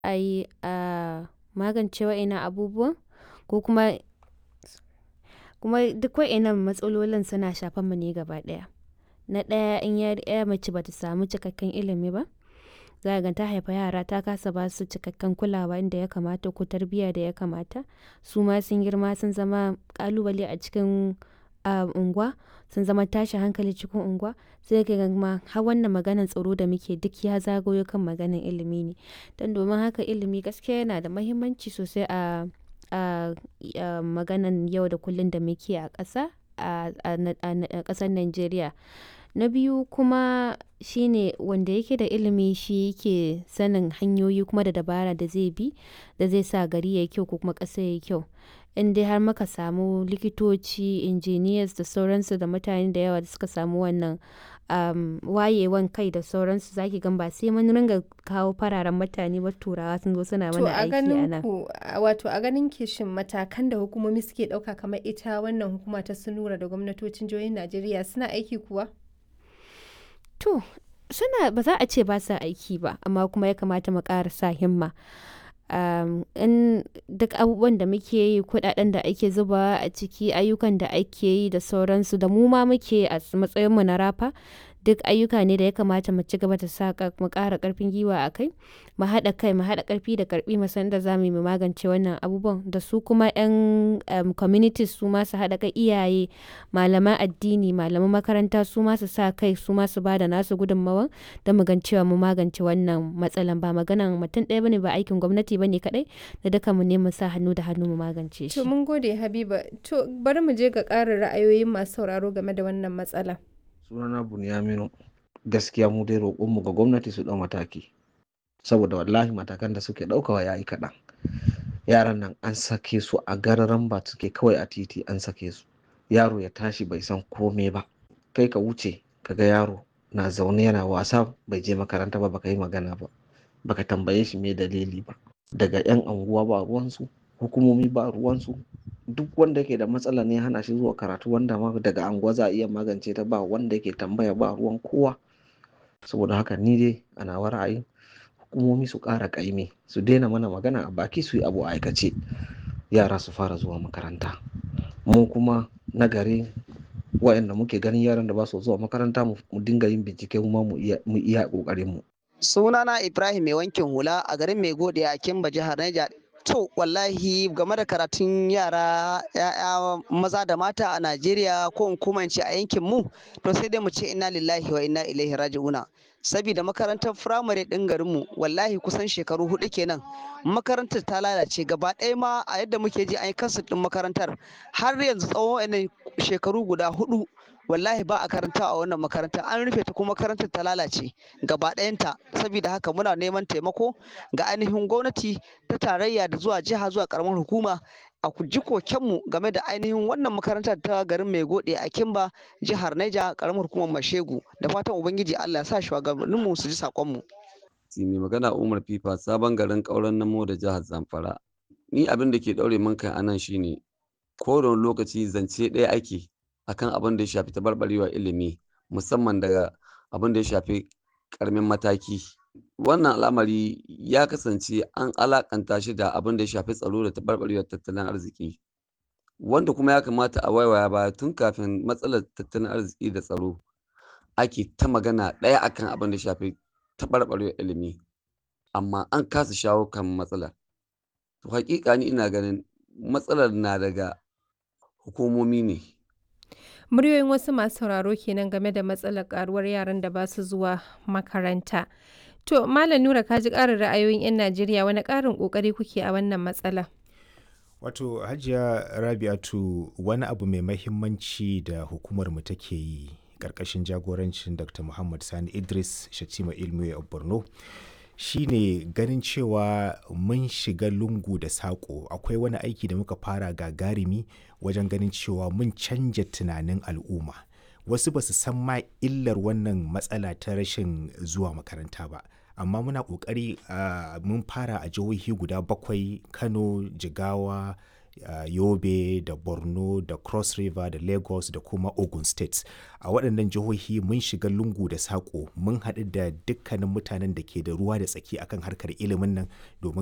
a yi a magance wa'innan abubuwan ko kuma kuma duk wa'innan matsalolin suna shafan mu ne gaba ɗaya. Na ɗaya in ya mace bata samu cikakken ilimi ba, za ka ga ta haifa yara ta kasa ba su cikakken kulawa inda ya kamata ko tarbiyya da ya kamata. Su ma sun girma sun zama ƙalubale a cikin unguwa, sun zama tashin hankali cikin unguwa. Sai ka ga ma har wannan maganan tsaro da muke duk ya zagayo kan maganan ilimi ne. Don domin haka ilimi gaskiya yana da mahimmanci sosai a a maganan yau da kullum da muke a ƙasa a ƙasar Najeriya. Na biyu kuma shine wanda yake da ilimi shi yake sanin hanyoyi kuma da dabara da zai bi da zai sa gari yayi kyau ko kuma ƙasa yayi kyau. In dai har muka samu likitoci, engineers da sauransu da mutane da yawa da suka samu wannan wayewan kai da sauransu, za ki gan ba sai mun ringa kawo fararen mutane ba turawa sun zo suna mana aiki a nan. To a ganin ku, wato a ganin ki shin matakan da hukumomi suke ɗauka kamar ita wannan hukuma ta Sunura da gwamnatocin jihohin Najeriya suna aiki kuwa? To suna ba za a ce ba sa aiki ba amma kuma ya kamata mu ƙara sa himma. in duk abubuwan da muke yi, kuɗaɗen da ake zubawa a ciki, ayyukan da ake yi da sauransu da mu ma muke a matsayin mu na rafa, duk ayyuka ne da ya kamata mu ci gaba da sa mu ƙara ƙarfin gwiwa a kai. Mu haɗa kai, mu haɗa ƙarfi da ƙarfi mu san yadda za mu yi mu magance wannan abubuwan. Da su kuma 'yan communities su ma su haɗa kai, iyaye, malaman addini, malaman makaranta su ma su sa kai su ma su ba da nasu gudunmawan don mu gan cewa mun magance wannan matsalan. Ba maganan mutum ɗaya bane, ba aikin gwamnati bane kaɗai, da dukan mu ne mu sa hannu da hannu mu magance shi. To mun gode Habiba. To bari mu je ga ƙarin ra'ayoyin masu sauraro game da wannan matsala. Sunana Bunyaminu. Gaskiya mu dai roƙonmu ga gwamnati su ɗau mataki. Saboda wallahi matakan da suke ɗaukawa ya yi kaɗan. Yaran nan an sake su a gararan ba suke kawai a titi an sake su. Yaro ya tashi bai san kome ba. Kai ka wuce ka ga yaro na zaune yana wasa bai je makaranta ba baka yi magana ba. Baka tambaye shi me dalili ba. Daga 'yan anguwa ba ruwansu, hukumomi ba ruwansu. Duk wanda yake da matsala ne hana shi zuwa karatu wanda ma daga anguwa za a iya magance ta ba wanda yake tambaya ba ruwan kowa. Saboda haka ni dai a nawa ra'ayin hukumomi su ƙara ƙaimi su daina mana magana a baki su yi abu a aikace. Yara su fara zuwa makaranta. Mu kuma na gari wa'inda muke ganin yaran da ba su zuwa makaranta mu dinga yin bincike kuma mu iya ƙoƙarin mu. Sunana Ibrahim mai wankin hula a garin Mai Gode a Kimba jihar Niger. To wallahi game da karatun yara ya'ya maza da mata a Najeriya ko in kuma ce a yankin mu to sai dai mu ce inna lillahi wa inna ilaihi raji'una. Sabida makarantar firamare ɗin garinmu wallahi kusan shekaru hudu kenan makarantar ta lalace gaba ɗaya ma a yadda muke ji an yi kansu ɗin makarantar har yanzu tsawon wa'annan shekaru guda hudu wallahi ba a karanta a wannan makaranta an rufe ta kuma makarantar ta lalace gaba ɗayanta saboda haka muna neman taimako ga ainihin gwamnati ta tarayya da zuwa jiha zuwa karamar hukuma a ji kokenmu game da ainihin wannan makarantar ta garin mai gode a kimba jihar Niger karamar hukumar mashegu da fatan ubangiji Allah ya sa shugabanninmu su ji sakonmu. mai magana umar fifa sabon garin kauran namo da jihar zamfara ni abin da ke daure min kai anan shine ko da lokaci zance ɗaya ake akan abin da ya shafi tabarbarewa ilimi musamman daga abin da ya shafi karamin mataki wannan al'amari ya kasance an alakanta shi da abin da ya shafi tsaro da tabarbarewar tattalin arziki wanda kuma ya kamata a waiwaya baya tun kafin matsalar tattalin arziki da tsaro ake ta magana ɗaya akan abin da ya shafi tabarbarewar ilimi amma an kasa shawo kan matsalar to hakika ni ina ganin matsalar na daga hukumomi ne Muryoyin wasu masu sauraro kenan game da matsalar karuwar yaran da ba su zuwa makaranta. To, Malam Nura ka ji ƙarin ra'ayoyin 'yan Najeriya wani ƙarin ƙoƙari kuke a wannan matsala? Wato, Hajiya Rabi'atu wani abu mai mahimmanci da hukumar mu take yi ƙarƙashin jagorancin Dr. Muhammad Sani Idris Shatima Ilmiya a Borno. shine ganin cewa mun shiga lungu da saƙo akwai wani aiki da muka fara gagarumi wajen ganin cewa mun canja tunanin al'umma wasu ba su san ma illar wannan matsala ta rashin zuwa makaranta ba amma muna ƙoƙari mun fara a jihohi guda bakwai kano jigawa uh, yobe da borno da cross river da lagos da kuma ogun state a waɗannan jihohi mun shiga lungu da saƙo mun haɗu da dukkanin mutanen da ke da ruwa da tsaki akan harkar ilimin nan domin